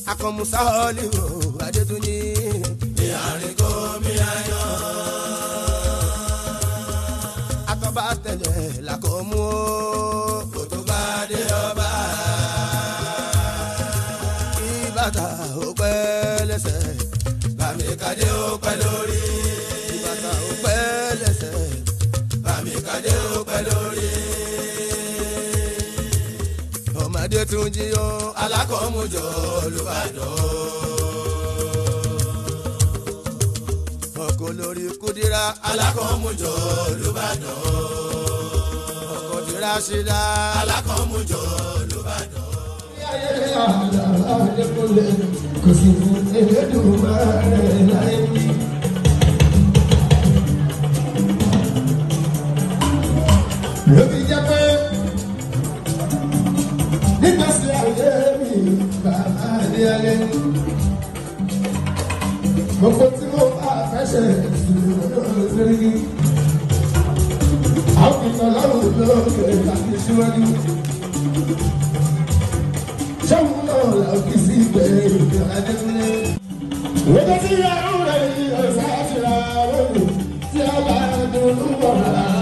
akọmusa ọlíwò adétúnjì. ní àárín gómi ayọ̀. atọ́ba tẹ̀lé làkọ́mú o. kò tó bá dé ọba. kí bàtà ó pẹ́ lẹ́sẹ̀. bàmí kadé ó pẹ́ lórí. kí bàtà ó pẹ́ lẹ́sẹ̀. bàmí kadé ó pẹ́ lórí ọmọdé tún jí ó alákọ̀ọ́mùjọ olùbàdàn. ọkọ̀ lórí kúdírà alákọ̀ọ́mùjọ olùbàdàn. ọkọ̀ tìrà ṣídà alákọ̀ọ́mùjọ olùbàdàn. kò sí fún Elédùmarè láyé mi. lóbi jẹ́ pé nígbàsí ayé mi bàbá ní alẹ́. gbogbo tí mo bá fẹ́ ṣe ìṣòro lórí. àwọn ìtọ́lọ́run lókè láti ṣíwájú. sọ́mu náà la fi sí ìgbẹ́ ìgbẹ́ adékúnlé. wọ́n ti yàrá rẹ̀ ní ọ̀sán àṣírà wọ́n tí a bá dùn ún bọ̀ rárá.